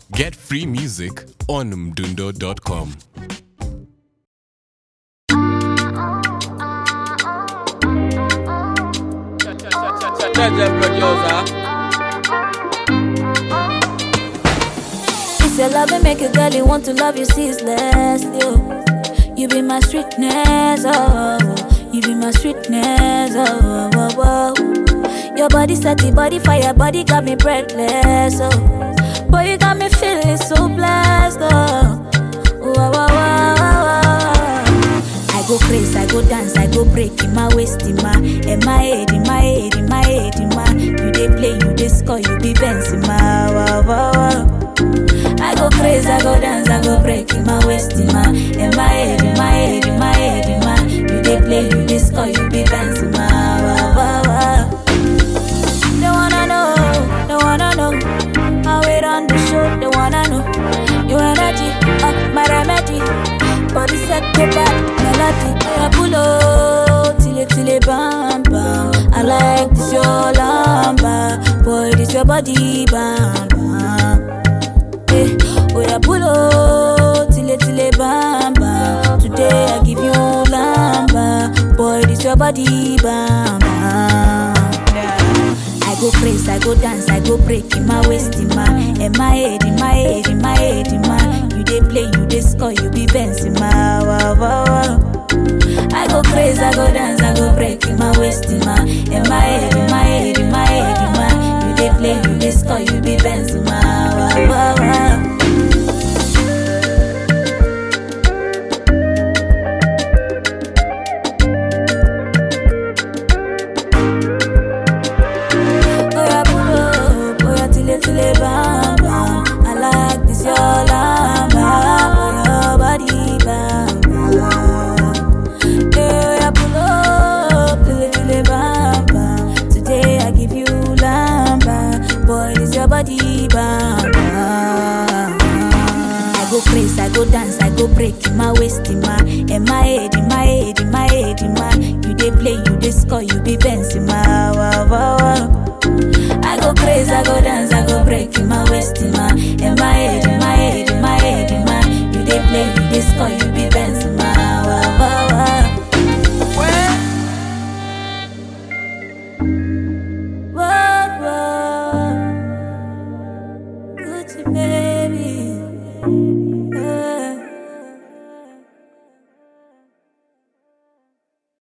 Get free music on mdundo.com. Jaja producer. It's your love and make a girl you want to love you ceaselessly. Oh. You be my sweetness, oh. You be my sweetness, oh. oh, oh, oh. Your body set the body fire, body got me breathless, oh. Boy, you got me feeling so blessed, oh. Oh, oh, oh, oh, oh, oh. I go crazy, I go dance, I go break in my waist, in my, in my head, in my head, in my head, in my. You dey play, you dey score, you be Benz in my. Wow, wow, wow. I go crazy, I go dance, I go break in my waist, in my, in my head, in my head, in my head, in my. You dey play, you dey score, you be Benz in my. Wow, wow, wow. They wanna know, they wanna know how it on the show. They wanna know your energy, uh, my remedy. Body set go back, melody. I pull up till it till it bam bam. I like this your lamba, boy this your body bam bam. Eh, oh yeah, pull up till it till it bam bam. Today I give you lamba, boy this your body bam bam. I go crazy, I go dance, I go break in my waist, in my, in my head, in my head, in my head, in my. You dey play, you dey score, you be Benz in my. Wow, wow, wow. I go crazy, I go dance, I go break in my waist, in my, in my head, in my head, in my head, in my. You dey play, you dey score, you be Benz in my. Wow, wow, wow. Oya pull up, oya tile tile bam bam. I like this your lamba, your body bam bam. Hey, oya pull up, tile tile bam bam. Today I give you lamba, boy this your body bam bam. I go crazy, I go dance, I go break in my waist, in my, in my head, in my head, in my head, in my. You dey play, you dey score, you be Benz in